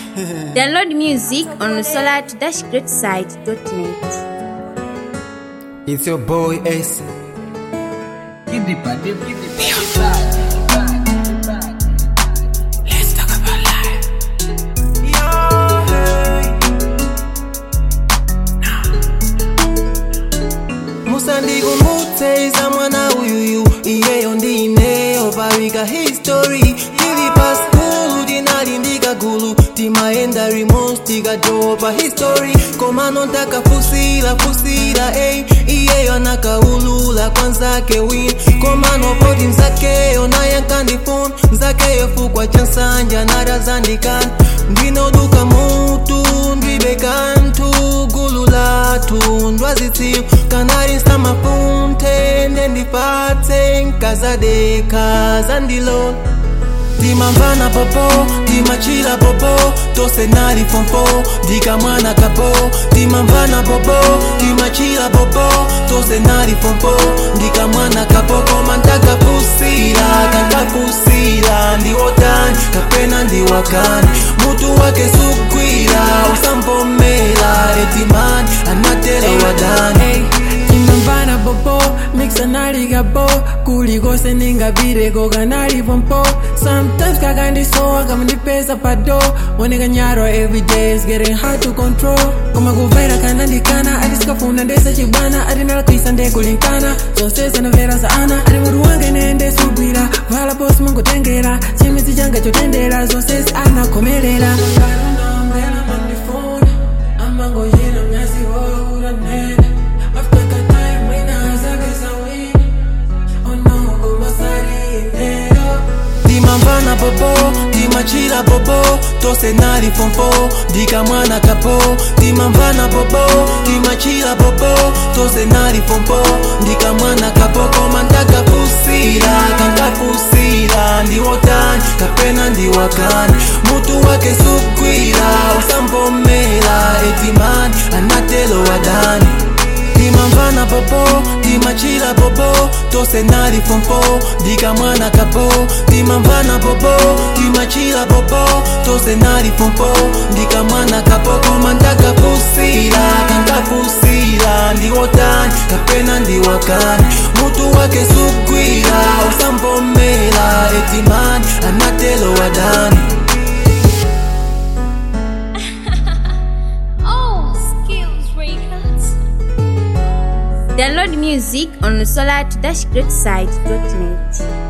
Download music on solar-greatside.net. It's your boy Ace. Give the bad, give the Let's talk about life. musandikumbutseisa mwana uyuyu iyeyo ndineyo pawika history tili pa skulu tinali ndikagulu timaenda rimos tikatopa history komano ntakafusira fusira ey iyeyo anakaulula kwanzake win komano poti mzakeyo naye nkandifuna mzakeyo fukwa cha nsanja narazandikana ndinoduka mutu ndwibe kantu gulu latu ndwazitsiyo kanali nsamafunte ndendipatse nkazadeka zandilola timamvana popo timachila popo tose nali fomfo ndikamwana kapo timamvana popo timachila popo tose nali fomfo ndikamwana kapo koma ntakafusira kankafusira ndiwotani kapena ndiwakani mutu wake sugwira usampomera etimani anatela wadani imamvana popo mixanaliga po kulikose ningapireko kanali pompo sometimes kakandisowa kamandipesa pado onekanyarwa everyday is getting hard to control koma kuvaira kanandikana atisikafuna ndese chibwana atinalakwisa ndekulinkana zose zanamvera za ana ati mutu wange nende sugwira vala posi mungotengera chimidzi changa chotendera zonse anakomerera amangoyena mnyazi woyo uranene after that time wina azakeza wina oh no kumasarindero timamvana popo timachila popo tose nali fomfo ndikamwana kapo timamvana popo timachila popo tose nali fomfo ndikamwana kapo koma ntakafusira kankafusira ndiwotani kapena ndiwakani mutu wake sugwira usampomera etimani anatelo wadani timamvana popo timachila popo tose nali fomfo ndikamwana kapo timamvana popo timachila popo tose nali fomfo ndikamwana kapo koma ntakafusira kankafusira ndiwotani kapena ndiwakani mutu wake sugwira usampomera etimani anatelo wadani Oh, Skills Records. Download music on solar-greatside.net.